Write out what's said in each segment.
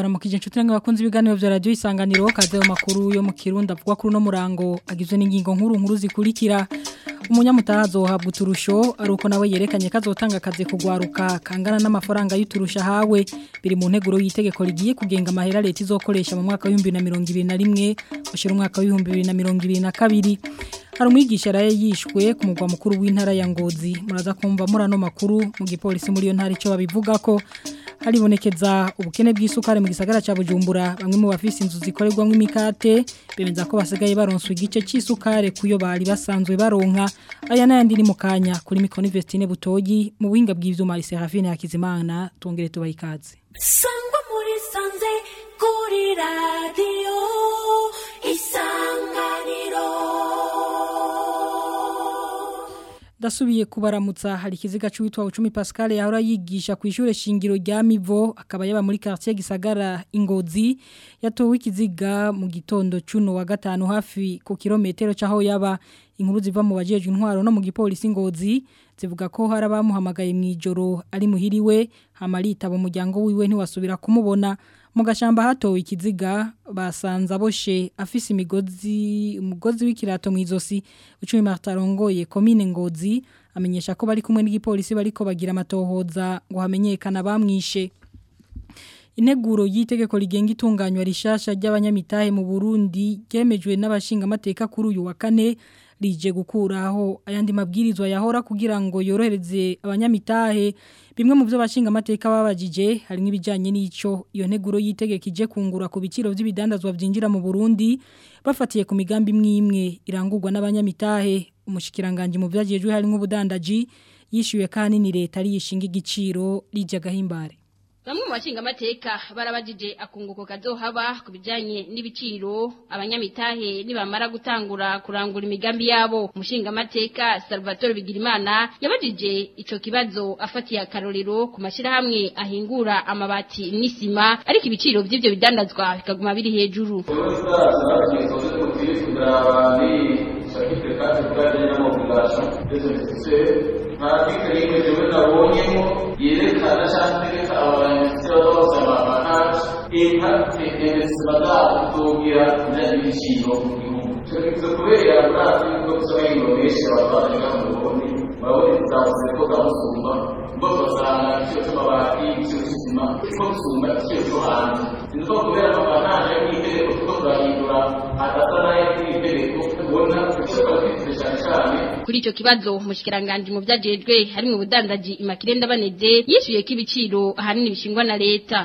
ndabaramukije inshuti namwe bakunze ibiganiro vya radio isanganiro kaze mu makuru yo mu Kirundi avuga kuri no murango agizwe n'ingingo nkuru nkuru zikurikira umunyamutazo habwa uturusho aruko nawe yerekanye kazotanga akazi kugwaruka kangana n'amafaranga y'uturusha hawe biri mu nteguro y'itegeko rigiye kugenga amahera leta izokoresha mu mwaka wa 2021 gushira umwaka wa 2022 hari umwigisha raye yishwe ku mugwa mukuru w'intara ya Ngozi muraza kumva murano makuru mu gipolisi muri yo ntara ico babivuga ko haribonekeza ubukene bw'isukari mu gisagara ca Bujumbura bamwe mu bafise inzu zikorerwamwo imikate bemeza ko basigaye baronswa igice c'isukari kuyo bari basanzwe baronka aya nayandi ni mukanya kuri Mikoni Vestine Butoyi mu buhinga bw'ivyuma Serafine Hakizimana tongere tubayikaze sangwa muri sanze kuri radio isanganiro Dasubiye kubaramutsa hari kiziga cy'uwitwa Ucumi Pascal yahora yigisha ku ishure shingiro rya Mivo akaba yaba muri quartier Gisagara Ingozi yatowe ikiziga mu gitondo cuno wa gatanu hafi ku kilometero caho yaba inkuru ziva mu bajeje intwaro no mu gipolisi Ngozi zivuga ko hari abamuhamagaye mu ijoro ari muhiriwe hamarita bo muryango wiwe ntiwasubira kumubona mu gashamba hatowe ikiziga basanza boshe afise imigozi umugozi w'ikirato mu izosi ucumi martarongoye komine ngozi amenyesha ko bari kumwe n'igipolisi bariko bagira amatohoza ngo hamenyekana bamwishe Ineguro yitegeko rigenga itunganywa rishasha ry'abanyamitahe mu Burundi ryemejwe n'abashinga amateka kuri uyu wa kane rije gukuraho ayandi mabwirizwa yahora kugira ngo yorohereze abanyamitahe bimwe mu byo bashinga amateka babajije harimo ibijyanye n'ico iyo nteguro yitegeka ije kungura ku biciro by'ibidandazwa byinjira mu Burundi bafatiye ku migambi imwe irangurwa n'abanyamitahe umushikiranganje mu byagejwe harimo ubudandaji yishyuye kandi ni leta ari yishinga igiciro rije gahimbare Bamwe mu bashinga amateka barabajije akunguko kazohaba ku bijanye n'ibiciro abanyamitahe nibamara gutangura kurangura imigambi yabo umushinga amateka Salvatore Bigirimana yabajije ico kibazo afatiye akarorero ku mashirahamwe ahingura amabati n'isima ariko ibiciro by'ivyo bidandazwa bikaguma biri hejuru nta bw'ikariye jewe nabonyemo yerekana cyangwa itegeka abantu bose amahanga inka intebesima zabo kutugira ibiciro mu gihugu icyo kiza kubera murazi yuko tusaba indonesia abatwaraga mu burundi murabona zavuze ko zamusumba ngo basanga igiciro cy'amabati igiciro cy'isima ko gusumba igiciro cyo hanze ni uko kubera amahanga y'itegeko kuko turahindura adasa n'ayo y'itegeko ubona icyo twafite cyane cyane kuri ico kibazo umushikiranganje mu vyajejwe hari mu budandaji imakirenda baneze yishuye ko ibiciro ahanini bishingwa na leta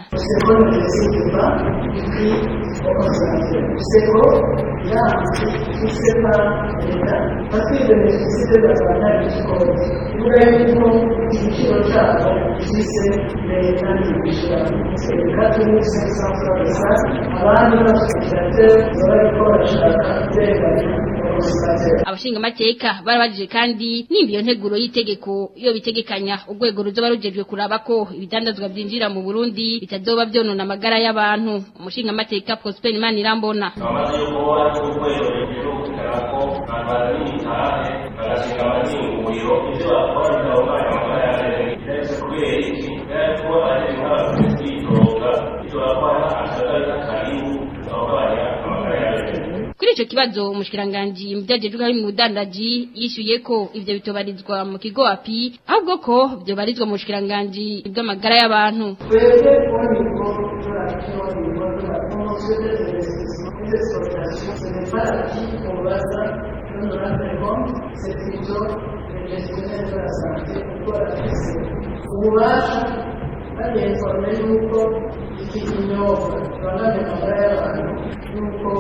abandi bashyikirijwe bariko barashaka uburenganzira abashinga amateka barabajije kandi nimba iyo nteguro y'itegeko iyo bitegekanya urwego ruzoba rujejwe kuraba ko ibidandazwa byinjira mu Burundi bitazoba byonona amagara y'abantu umushinga amateka Prosper Imanirambona amaze yuko ari urwego rujejwe ko abantu n'imitahe bagashinga amazinguriro ibyo bakora bikabona amagara y'abantu ndetse kubera iki kuko ari nk'abantu kwitonga ibyo bakora akagari k'akaribu bakabanya amagara y'abantu kuri ico kibazo umushikiranganje mbyajejwe hari mu budandaji yishuye ko ivyo bitobarizwa mu kigo api ahubwo ko byo barizwa mu bushikiranganje bw'amagara y'abantu twebwe kubona ibigo turakiho ibigo turakomoswe des exportations ce n'est pas acquis qu'on va ça comme nous l'avons c'est plutôt le gestionnaire de la santé kuko arafise ububasha bagenforme yuko iki kinyobwa tubangamiye amagara y'abantu yuko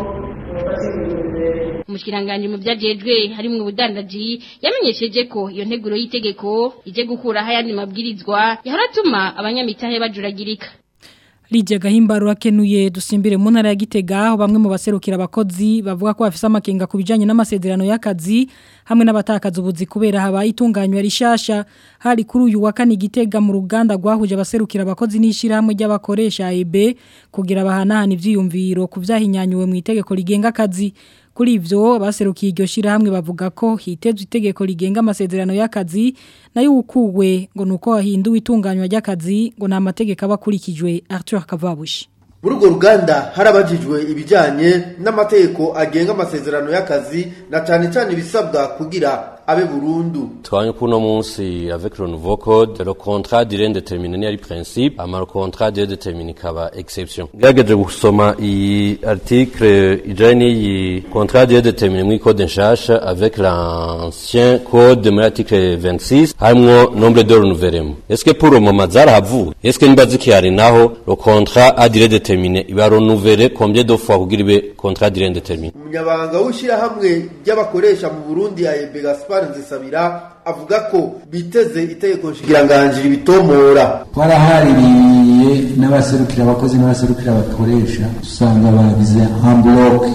umushikiranganje mu byajejwe hari mu budandaji yamenyesheje ko iyo nteguro y'itegeko ije gukuraho ayandi mabwirizwa yahora atuma abanyamitahe bajuragirika Lidia Gahimbaro akenuye dusimbire mu ntara ya Gitega aho bamwe mu baserukira abakozi bavuga ko bafise amakenga ku bijanye n'amasezerano y'akazi hamwe n'abatakaza ubuzi kubera habaye itunganywa rishasha hari kuri uyu wa kane Gitega mu ruganda rwahuje abaserukira abakozi n'ishirahamwe ry'abakoresha EB kugira bahanahana ivyiyumviro ku vyahinyanyuwe mu itegeko rigenga akazi kuri ivyo baserukiye iryo shirahamwe bavuga ko hitezwe itegeko rigenga amasezerano y'akazi nayo ukuwe ngo nuko hahinduwe itunganywa ry'akazi ngo nta mategeko aba akurikijwe Arthur Kavabushi muri urwo ruganda harabajijwe ibijyanye n'amategeko agenga amasezerano y'akazi na cyane cyane ibisabwa kugira abe burundu twabonye ko uno munsi avec le nouveau code le contrat durée indéterminée ni ari principe ama le contrat durée déterminée ikaba exception ngerageje gusoma iyi article ijanye n'iyi contrat durée déterminée muri code nshasha avec l'ancien code muri article 26 harimwo nombre de renouvellement est-ce que pour le moment zarahavuye est-ce que niba zikihari naho le contrat à durée déterminée iba renouvelé combien de fois kugira ibe contrat durée indéterminée umunyabanga w'ishyirahamwe ry'abakoresha mu burundi ayebe gaspar nzisabira avuga ko biteze itegeko nshikiranganji ribitomora twarahaririye n'abaserukira abakozi n'abaserukira abakoresha usanga bagize hambloke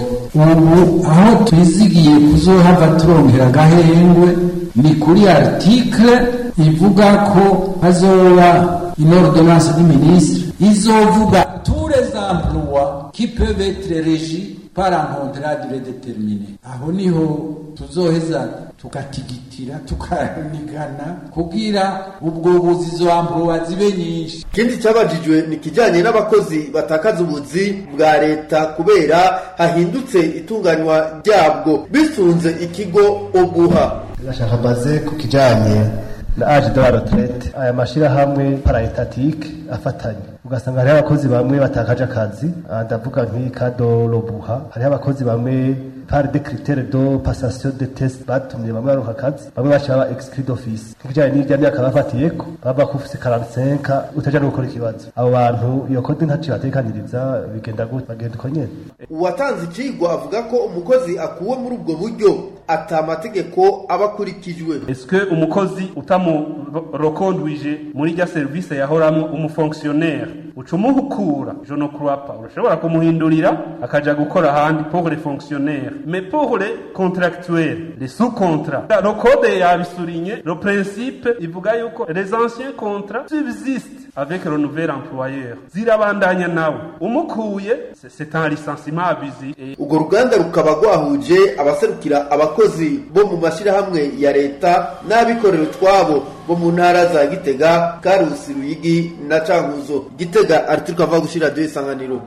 ubu aho twizigiye kuzohava turongera agahengwe ni kuri article ivuga ko hazoba une ordonnance du ministre izovuga tous les emplois qui peuvent être régis par un contrat durée déterminée aho niho tuzoheza tugatigitira tukanigana kugira ubwo buzi izo emplois zibe nyinshi ikindi cyabajijwe ni ikijyanye n'abakozi batakaza ubuzi bwa leta kubera hahindutse itunganywa ryabwo bisunze ikigo obuha ndashaka maze ku kijyanye na age de la retraite aya mashyirahamwe paraetatike afatanye ugasanga hariho abakozi bamwe batakaje akazi aha ndavuga nk'ikado robuha hariho abakozi bamwe par de critère de passation de test batumye bamwe baronka akazi bamwe baca baba exclus d'office nk'ikijyanye n'irya myaka bafatiyeko baba ko ufise 45 utaja no gukora ikibazo abo bantu iyo kode ntaciye batekaniriza bigenda gute bagenda uko nyene uwatanze ikigwa avuga ko umukozi akuwe muri ubwo buryo ata mategeko aba akurikijwe est-ce que umukozi utamurokonduije muri rya service yahoramwo umufonctionnaire uca umuhukura je ne crois pas urashobora kumuhindurira akaja gukora ahandi pour les fonctionnaires mais pour les contractuels les sous-contrats le code yabisurinye le principe ivuga yuko les anciens contrats subsistent avec le nouvel employeur zirabandanya nawe umukuye c'est un licenciement abusif urwo ruganda rukaba rwahuje abaserukira abakozi bo mu mashyirahamwe ya leta n'abikorera utwabo bo mu ntara za gitega karusi ruyigi na cankuzo gitega arituruka ava gushyira radiyo isanganiro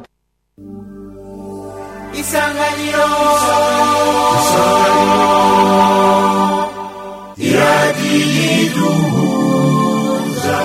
isanganiro iradiyo iduhuza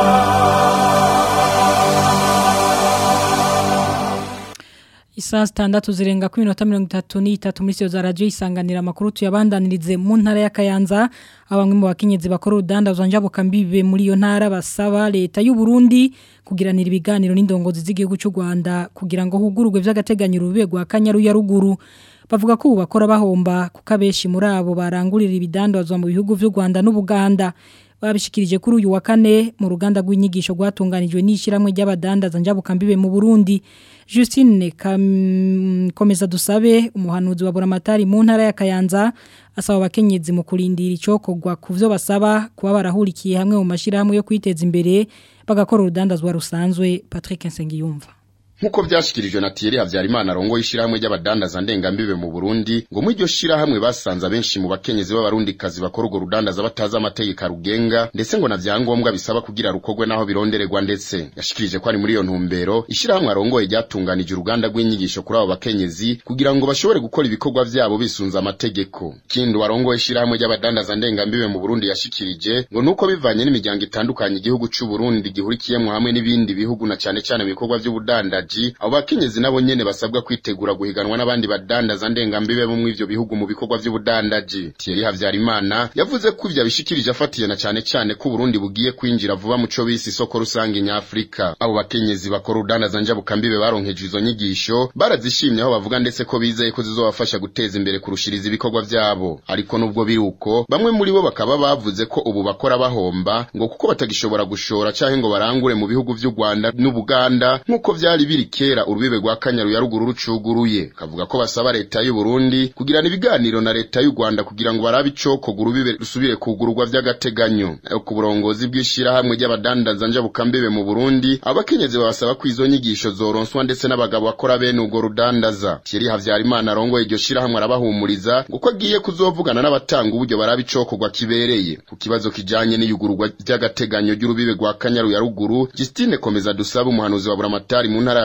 Isaa zitandatu zirenga ku minota mirongo itatu n'itatu muri siyo za radiyo isanganira amakuru tuyabandanirize mu ntara ya Kayanza abamwe mu bakenyezi bakora urudandazwa njabuka mbibe muri iyo ntara basaba leta y'u Burundi kugiranira ibiganiro n'indongozi z'igihugu cy'u Rwanda kugira ngo hugurugwe vy'agateganyo rube rwa Kanyaru ya ruguru bavuga ko ubu bakora bahomba kuko abenshi muri abo barangurira ibidandazwa mu bihugu vy'u Rwanda n'Ubuganda babishikirije kuri uyu wa kane mu ruganda rw'inyigisho rwatunganijwe n'ishyirahamwe ry'abadandaza njabuka mbibe mu Burundi Justine komeza dusabe umuhanuzi wa Buramatari mu ntara ya Kayanza asaba abakenyezi mu kurindira icokogwa ku byo basaba kuba barahurikiye hamwe mu mashirahamwe yo kwiteza imbere bagakora urudandazwa rusanzwe Patrick Nsengiyumva Nkuko vyashikirijwe na Thierry Havyarimana rongo ishiramwe ry'abadandaza ndengambibe mu Burundi ngo mu iryo shirahamwe basanze abenshi mu bakenyezi b'abarundi kazi bakora urwo rudandaza bataza amategeko rugenga ndetse ngo na vyangombwa bisaba kugira rukogwe naho birondererwa ndetse yashikirije ko ari muri iyo ntumbero ishirahamwe arongoye ryatunganije uruganda rw'inyigisho kuri abo bakenyezi kugira ngo bashobore gukora ibikorwa vyabo bisunza amategeko kindi warongoye ishirahamwe ry'abadandaza ndengambibe mu Burundi yashikirije ngo nuko bivanye n'imiryango itandukanye igihugu c'u Burundi gihurikiyemo hamwe n'ibindi bihugu na cane cane mu bikorwa vy'ubudandaji badandaji abo bakenyezi nabo nyene basabwa kwitegura guhiganwa n'abandi badandaza ndengambibe bo mu ivyo bihugu mu bikorwa vy'ubudandaji Thierry Havyarimana yavuze ko ivyo bishikirije afatiye na cane cane ko Burundi bugiye kwinjira vuba mu co bisi isoko rusange nyafrika abo bakenyezi bakora urudandaza njabukambibe baronkeje izo nyigisho barazishimye aho bavuga ndetse ko bizeye ko zizobafasha guteza imbere kurushiriza ibikorwa vyabo ariko nubwo biri uko bamwe muri bo bakaba bavuze ko ubu bakora bahomba ngo kuko batagishobora gushora canke ngo barangure mu bihugu vy'u Rwanda n'Ubuganda nk'uko vyari biri kera urubibe rwa Kanyaru ya ruguru rucuguruye kavuga ko basaba leta y'u Burundi kugirana ibiganiro na leta y'u Rwanda kugira ngo barabe icoko urubibe rusubire kugururwa vy'agateganyo ayo ku burongozi bw'ishirahamwe ry'abadandaza njabukambibe mu Burundi abakenyezi babasaba ko izo nyigisho zoronswa ndetse n'abagabo bakora bene ubwo rudandaza Thierry Havyarimana arongoye iryo shirahamwe arabahumuriza ngo ko agiye kuzovugana n'abatanga uburyo barabe icokorwa kibereye ku kibazo kijanye n'iyugururwa ry'agateganyo ry'urubibe rwa Kanyaru ya ruguru Justine komeza dusaba umuhanuzi wa Buramatari mu ntara ya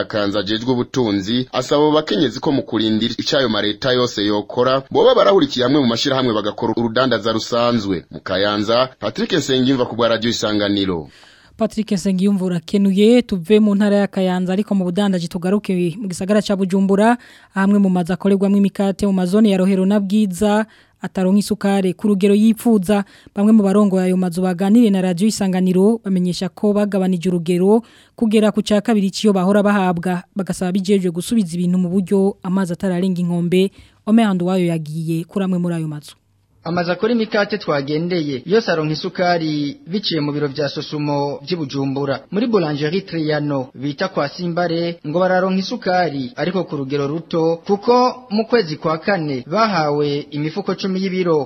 ya Kanza ajejwe ubutunzi asaba abo bakenyezi ko mu kurindira icayo mareta yose yokora boba barahurikiye hamwe mu mashirahamwe bagakora urudandaza rusanzwe mu Kayanza Patrick Nsengimva ku bwa radio isanganiro Patrick Nsengiyumva urakenuye tuve mu ntara ya Kayanza ariko mu budandaji tugaruke mu gisagara ca Bujumbura hamwe mu maza akorerwamo imikate mu mazone ya Rohero na Bwiza ataronka isukare ku rugero yipfuza bamwe mu barongo ayo mazu baganire na radio isanganiro bamenyesha ko bagabanije urugero kugera ku ca kabiri ciyo bahora bahabwa bagasaba bijejwe gusubiza ibintu mu buryo amazi atararenga inkombe Omehandu wayo yagiye kuramwe muri ayo mazu Amaze akora imikate twagendeye yose aronka isukari biciye mu biro vya Sosumo by'Ibujumbura muri boulangerie Triano bita kwa Simbare ngo bararonka isukari ariko ku rugero ruto kuko mu kwezi kwa kane bahawe imifuko 10 y'ibiro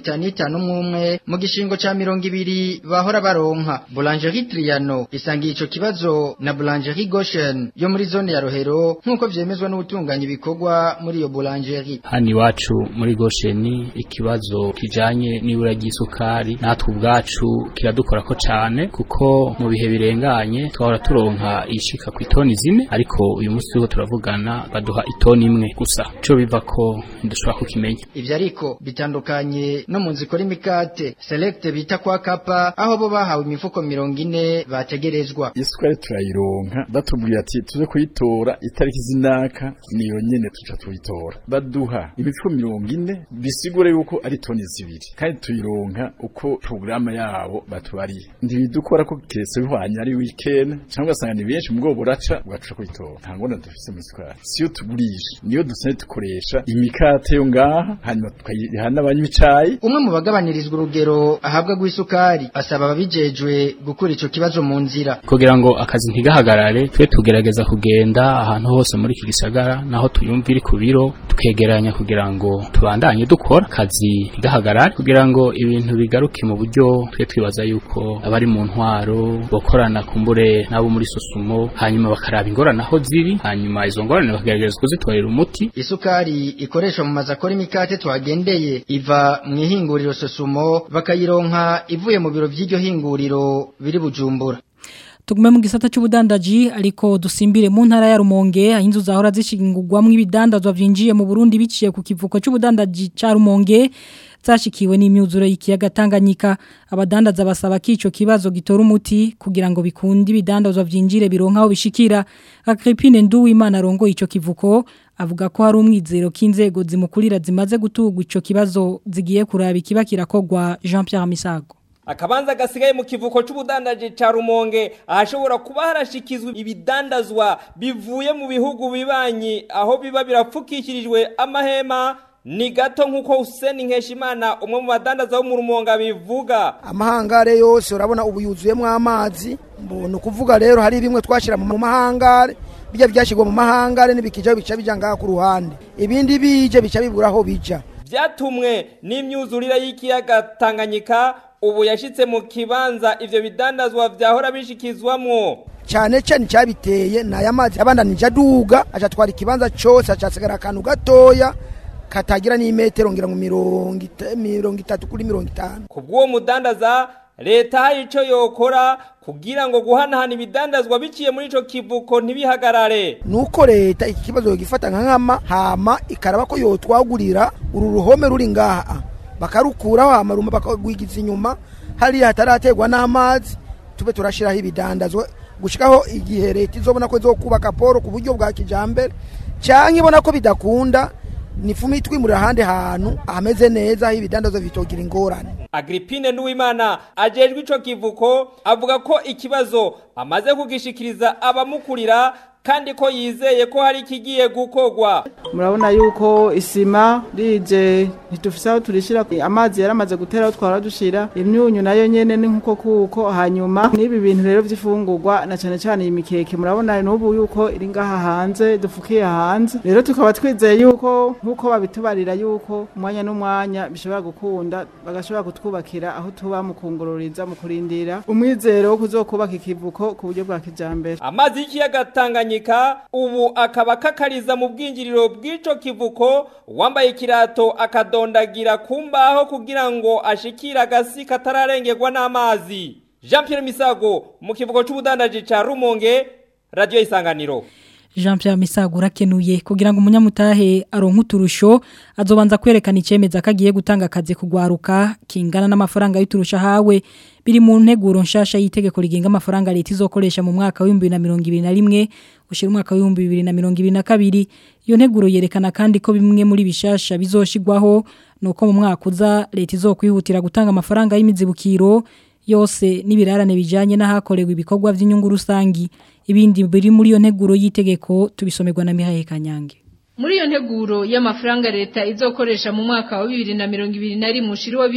55 umwe mu gishingo ca 200 bahora baronka boulangerie Triano isangiye ico kibazo na boulangerie Goshen yo muri zone ya Rohero nkuko vyemezwa n'ubutunganya ibikorwa muri iyo boulangerie hani wacu muri Goshen ikibazo kijanye n'ibura ry'isukari natwe ubwacu kiradukora ko cyane kuko mu bihe birenganye twahora turonka ishika ku itoni zine ariko uyu munsi turiho turavugana baduha itoni imwe gusa cyo biva ko dushobora kukimenya ivyo ariko bitandukanye no mu nzikora imikate select bita kwa kapa aho bo bahawe imifuko mirongo ine bategerezwa isukari turayironka batubwiye ati tuze kuyitora itariki zinaka niyo nyene tuca tuyitora baduha imifuko mirongo ine bisigure yuko ari toni zibiri kandi tuyironka uko porogaramu yabo batubariye ntibidukora ko kiretse bihwanye ari weekend cyangwa ugasanga ni benshi mu bwo buraca bwaca kuyitora nta ngona dufise mu isukari siyo tugurisha niyo dusanzwe dukoresha imikate yo ngaha hanyuma tukayiha n'abanywa icayi umwe mu bagabanirizwa urugero ahabwa rw'isukari asaba ababijejwe gukura ico kibazo mu nzira kugira ngo akazi ntigahagarare twe tugerageza kugenda ahantu hose muri iki gisagara naho tuyumva iri ku biro tukegeranya kugira ngo tubandanye dukora akazi ntigahagarare kugira ngo ibintu bigaruke mu buryo twe twibaza yuko abari mu ntwaro bakorana kumbure n'abo muri sosumo hanyuma bakaraba ingorane aho ziri hanyuma izo ngorane bakagerageza kuzitorera umuti isukari ikoreshwa mu mazu akora imikate twagendeye iva mu ihinguriro sosumo bakayironka ivuye mu biro by'iryo hinguriro biri bujumbura tugume mu gisata cy'ubudandaji ariko dusimbire mu ntara ya Rumonge aho inzu zahora zishingurwamo ibidandazwa byinjiye mu Burundi biciye ku kivuko cy'ubudandaji ca Rumonge zashikiwe n'imyuzuro y'ikiyaga Tanganyika abadandaza basaba kico kibazo gitora umuti kugira ngo bikunde ibidandazwa byinjire bironka aho bishikira Agripine Nduwimana rongo ico kivuko avuga ko hari umwizero k'inzego zimukurira zimaze gutugwa ico kibazo zigiye kuraba ikiba kirakogwa Jean Pierre Misago akabanza gasigaye mu kivuko c'ubudandaje ca Rumonge ahashobora kuba harashikizwa ibidandazwa bivuye mu bihugu bibanyi aho biba birapfukishirijwe amahema ni gato nk'uko Hussein Nkeshimana umwe mu badandaza bo mu Rumonge bivuga amahangare yose urabona ubu yuzuyemo amazi ni ukuvuga rero hari bimwe twashyira mu mahangare bijya byashyirwa mu mahangare n'ibikija bica bija ngaha ku ruhande ibindi bije bica bibura aho bija byatumwe n'imyuzurire y'ikiyaga Tanganyika ubu yashitse mu kibanza ivyo bidandazwa vyahora bishikizwamwo cyane cyane cyabiteye na ya mazi abandanije aduga acatwara ikibanza cyose acasigara akantu gatoya katagira n'imetero ngira ngo mirongo itatu kuri mirongo itanu ku bw'uwo mudandaza leta hari ico yokora kugira ngo guhanahana ibidandazwa biciye muri ico kivuko ntibihagarare nuko leta iki kibazo yogifata nka nkama hama ikaraba ko yotwagurira uru ruhome ruri ngaha bakarukuraho hama rumwe bakagwigiza inyuma hariya hataraterwa n'amazi tube turashiraho ibidandazwa gushikaho igihe leta izobona ko izokubaka poro ku buryo bwa kijambere canke ibona ko bidakunda nifume itwimurira ahandi hantu hameze neza aho ibidandazwa bitogira ingorane Agripine Nduwimana ajejwe ico kivuko avuga ko ikibazo amaze kugishikiriza abamukurira kandi ko yizeye ko hari ikigiye gukogwa murabona yuko isima rije ntitufise aho turishira amazi yaramaze gutera aho twara dushira imyunyu nayo nyene ni nkuko kuko hanyuma n'ibi bintu rero vy'ifungurwa na cane cane iyi mikeke murabona n'ubu yuko iri ngaha hanze dufukiye hanze rero tukaba twizeye yuko nkuko babitubarira yuko umwanya n'umwanya bishobora gukunda bagashobora kutwubakira aho tuba mu kungururiza mu kurindira umwizero wo kuzokubaka ikivuko ku buryo bwa kijambere amazi y'ikiyaga Tanganyika ubu akaba kakariza mu bwinjiriro bw'ico kivuko wambaye ikirato akadondagira kumbaho kugira ngo ashikire agasi katararengerwa n'amazi Jean Pierre Misago mu kivuko c'ubudandaji ca Rumonge Radio Isanganiro Jean Pierre Misagura kenuye kugira ngo umunyamutahe aronke uturusho azobanza kwerekana icemeza kagiye gutanga akazi kugwaruka kingana n'amafaranga y'uturusha hawe biri mu nteguro nshasha y'itegeko rigenga amafaranga leta izokoresha mu mwaka wa 2021 ushira umwaka wa 2022 iyo nteguro yerekana kandi ko bimwe muri bishasha bizoshigwaho nuko mu mwaka uza leta izokwihutira gutanga amafaranga y'imizibukiro yose n'ibirarane bijanye n'ahakorewe ibikorwa by'inyungu rusangi ibindi biri muri iyo nteguro y'itegeko tubisomerwa na Mihaye Kanyange Muri iyo nteguro y'amafaranga leta izokoresha mu mwaka wa 2021 mushiri wa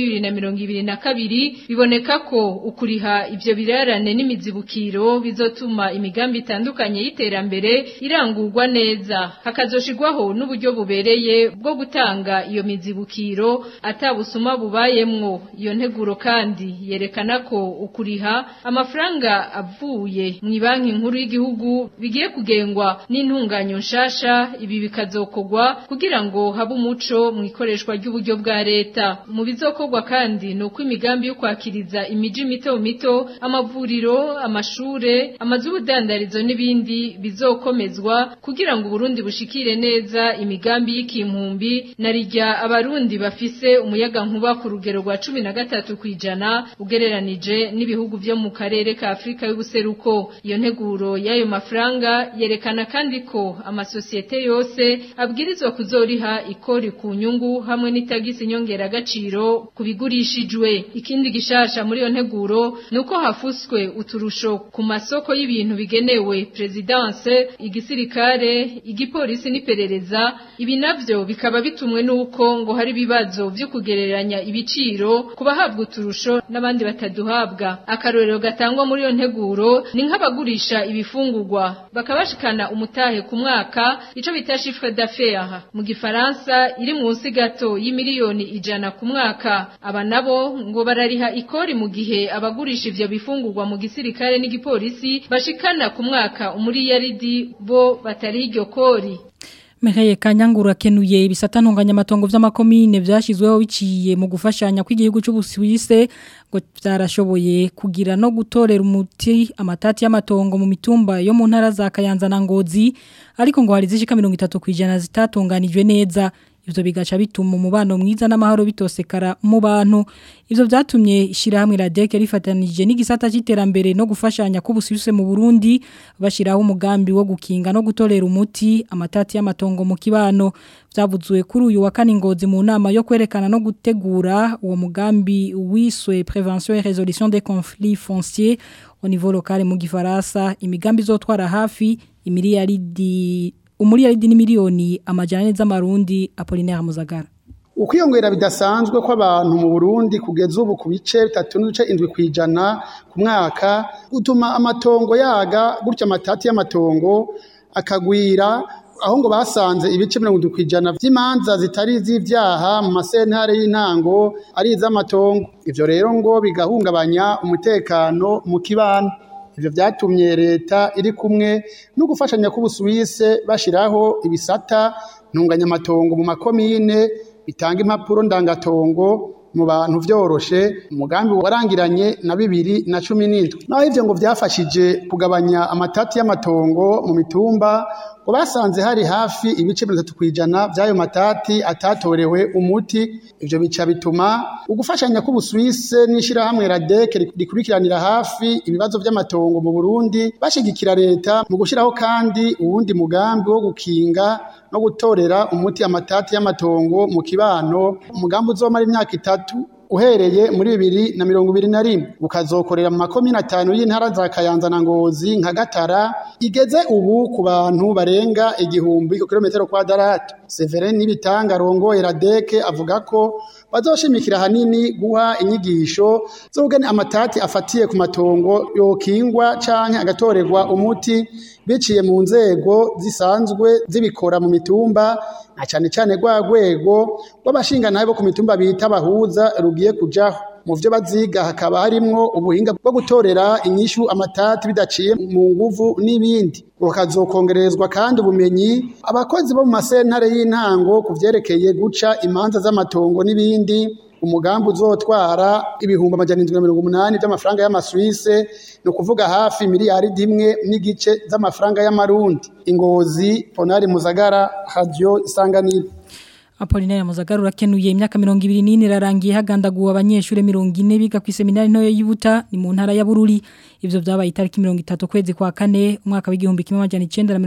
2022 biboneka ko ukuriha ivyo birarane n'imizibukiro bizotuma imigambi itandukanye y'iterambere irangurwa neza hakazoshirwaho n'uburyo bubereye bwo gutanga iyo mizibukiro atabusuma bubayemwo iyo nteguro kandi yerekana ko ukuriha amafaranga avuye mu banki nkuru y'igihugu bigiye kugengwa n'intunganyo nshasha ibi bikazo bizokogwa kugira ngo habe umuco mu ikoreshwa ry'uburyo bwa leta mu bizokogwa kandi no kwimigambi yo kwakiriza imiji mito mito amavuriro amashure amazu y'ubudandarizo n'ibindi bizokomezwa kugira ngo Burundi bushikire neza imigambi y'ikimpumbi na rijya abarundi bafise umuyaga nkuba ku rugero rwa 13 kwijana ugereranije n'ibihugu byo mu karere ka Afrika y'ubuseruko iyo nteguro y'ayo mafaranga yerekana kandi ko amasosiyete yose abwirizwa kuzoriha ikori ku nyungu hamwe n'itagisi nyongera gaciro kubigurishijwe ikindi gishasha muri yo nteguro nuko hafuswe uturusho ku masoko y'ibintu bigenewe presidence igisirikare igipolisi n'iperereza ibi navyo bikaba bitumwe nuko ngo hari bibazo byo kugereranya ibiciro kubahabwa uturusho n'abandi bataduhabwa akarorero gatangwa muri yo nteguro ni nk'abagurisha ibifungurwa bakabashikana umutahe ku mwaka ico bita chiffre d'affaires mu gifaransa iri munsi gato y'imiliyoni ijana ku mwaka aba nabo ngo barariha ikori mu gihe abagurisha ivyo bifungurwa mu gisirikare n'igipolisi bashikana ku mwaka umuri yaridi bo batari iryo kori Meheye kanyangura kenuye ibisata ntunganyamatongo vy'amakomine vyashizweho biciye mu gufashanya kw'igihugu c'Ubusuwise ngo byarashoboye kugira no gutorera umuti amatati y'amatongo mu mitumba yo mu ntara za Kayanza na Ngozi ariko ngo hari zishika 30 kwijana zitatunganijwe neza ivyo bigaca bituma umubano mwiza n'amahoro bitosekara mu bantu ivyo vyatumye ishirahamwe radeke rifatanije n'igisata c'iterambere no gufashanya k'ubusubise mu Burundi bashiraho umugambi wo gukinga no gutorera umuti amatati y'amatongo mu kibano vyavuzwe kuri uyu wa kane ngozi mu nama yo kwerekana no gutegura uwo mugambi wiswe prévention et résolution des conflits fonciers au niveau local mu gifaransa imigambi zotwara hafi imiliyaridi umuriyaridi ni miliyoni amajana z'amarundi Apollinaire Muzagara ukwiyongera bidasanzwe kw'abantu mu Burundi kugeza ubu ku bice bitatu n'ibice indwi kwijana ku mwaka gutuma amatongo yaga gutya amatati y'amatongo akagwira aho ngo basanze ibice mirongo itatu kwijana vy'imanza zitari iz'ivyaha mu masentare y'intango ari iz'amatongo ivyo rero ngo bigahungabanya umutekano mu kibano ivyo vyatumye leta iri kumwe no gufashanya k'ubusuwise bashiraho ibisata ntunganyamatongo mu makomine bitanga impapuro ndangatongo mu bantu vyoroshe umugambi warangiranye na bibiri na cumi n'indwi naho ivyo ngo vyafashije kugabanya amatati y'amatongo mu mitumba ngo basanze hari hafi ibice mirongo itatu kw'ijana vy'ayo matati atatorewe umuti ivyo bica bituma ugufashanya k'ubusuwise n'ishirahamwe radeke rikurikiranira hafi ibibazo vy'amatongo mu burundi bashigikira leta mu gushiraho kandi uwundi mugambi wo gukinga no gutorera umuti amatati y'amatongo mu kibano umugambi uzomara imyaka itatu uhereye muri bibiri na mirongo ibiri na rimwe ukazokorera mu makomine atanu y'intara za kayanza na ngozi nka gatara igeze ubu ku bantu barenga igihumbi ku kilometero kwadaratu severin n'ibitanga rongoye radeke avuga ko bazoshimikira hanini guha inyigisho z'ubugeni amatati afatiye ku matongo yokingwa canke agatorerwa umuti biciye mu nzego zisanzwe zibikora mu mitumba na cane cane rwa rwego rw'abashingantahe bo ku mitumba bita bahuza rugiye kujaho mu vyo baziga hakaba harimwo ubuhinga bwo gutorera inyishu amatati bidaciye mu nguvu n'ibindi bukazokongerezwa kandi ubumenyi abakozi bo mu masentare y'intango ku vyerekeye guca imanza z'amatongo n'ibindi umugambi uzotwara ibihumbi amajana indwi na mirongo umunani by'amafaranga y'amaswise ni ukuvuga hafi miliyaridi imwe n'igice z'amafaranga y'amarundi ingozi ponari muzagara radiyo isanganiro Apolinari Muzagaru urakenuye imyaka 24 irarangiye hagandaguwe abanyeshure 40 biga ku seminari ntoyo y'Ibuta ni mu ntara ya Bururi ivyo vyabaye itariki 30 kwezi kwa kane umwaka w'igihumbi kimwe amajana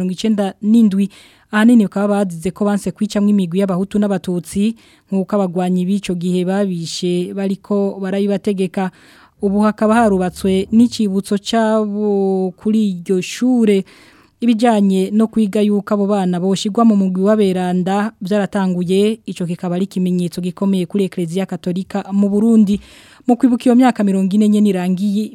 1997 ahanini bakaba bazize ko banse kwicamwe imigwi y'abahutu n'abatutsi nk'uko abagwanyi b'ico gihe babishe bariko barayibategeka ubu hakaba harubatswe n'icibutso cabo kuri iryo shure ibijanye no kwiga yuko abo bana boshigwa mu mugwi w'aberanda byaratanguye ico kikaba ari ikimenyetso gikomeye kuri Ecclesia Katolika mu Burundi mu kwibuka iyo myaka 40 nye nirangiye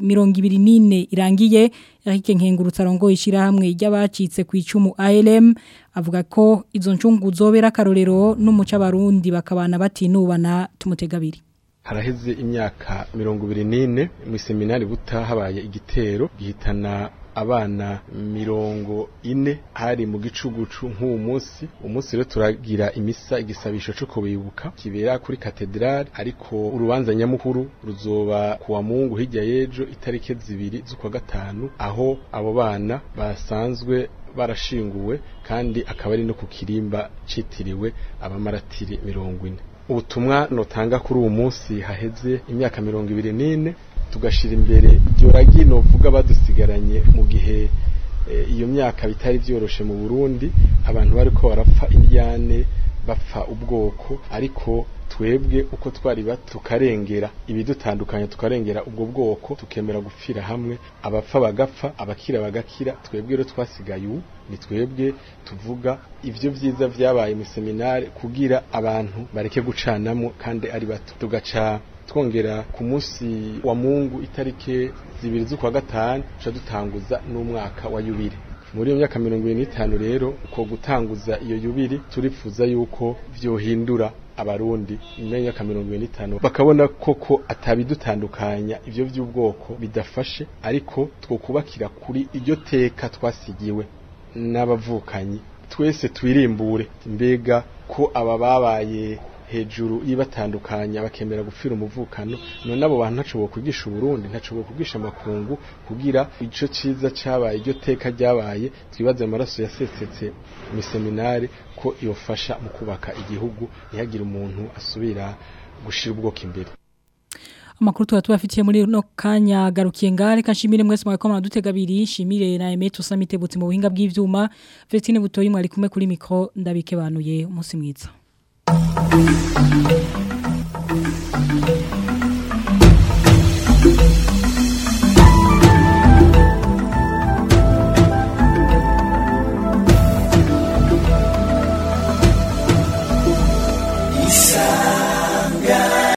24 irangiye Eric Nkengurutsa rongo ishira hamwe ry'abacitse ku icumu ALM avuga ko izo ncungu zobera karorero n'umuca barundi bakabana batinubana tumutegabiri haraheze imyaka mirongo ibiri n'ine mu seminari buta habaye igitero gihitana abana mirongo ine hari mu gicugucu nk'uwo munsi umunsi rero turagira imisa igisabisho cyo kubibuka kibera kuri katedrale ariko urubanza nyamukuru ruzoba kuwa mungu hirya y'ejo itariki zibiri z'ukwa gatanu aho abo bana basanzwe barashinguwe kandi akaba ari no ku kirimba citiriwe abamaratiri mirongo ine ubutumwa notanga kuri uwo munsi haheze imyaka mirongo ibiri n'ine tugashira imbere iryo ragi novuga badusigaranye mu gihe iyo myaka bitari byoroshe mu Burundi abantu bariko barapfa indyane bapfa ubwoko ariko twebwe uko twari bato tukarengera ibidutandukanya tukarengera ubwo bwoko tukemera gupfira hamwe abapfa bagapfa abakira bagakira twebwe rero twasigaye ubu ni twebwe tuvuga ivyo vyiza vyabaye mu seminare kugira abantu bareke gucanamo kandi ari bato tugaca twongera ku munsi wa mungu itariki zibiri z'ukwa gatanu tuca dutanguza n'umwaka wa yubire muri iyo myaka mirongo ibiri n'itanu rero uko gutanguza iyo yubiri turifuza yuko vyohindura abarundi nyuma y'imyaka mirongo ibiri n'itanu bakabona koko atabidutandukanya ivyo vy'ubwoko bidafashe ariko twokubakira kuri iryo teka twasigiwe n'abavukanyi twese twirimbure mbega ko aba babaye hejuru yibatandukanya bakemera gupfira umuvukano none abo bantu ntaco bokwigisha Burundi ntaco bokwigisha amakungu kugira ico ciza cabaye iryo teka ryabaye twibaze amaraso yasesetse mu seminari ko yofasha mu kubaka igihugu ntihagire umuntu asubira gushira ubwoko imbere amakuru tuba tubafitiye muri no kanya garukiye ngare kanshimire mwese mwako mwadutega abiri shimire na Emet usamitebutse mu buhinga bw'ivyuma Vestine butoyi mwari kumwe kuri micro ndabike banuye umunsi mwiza Thank you.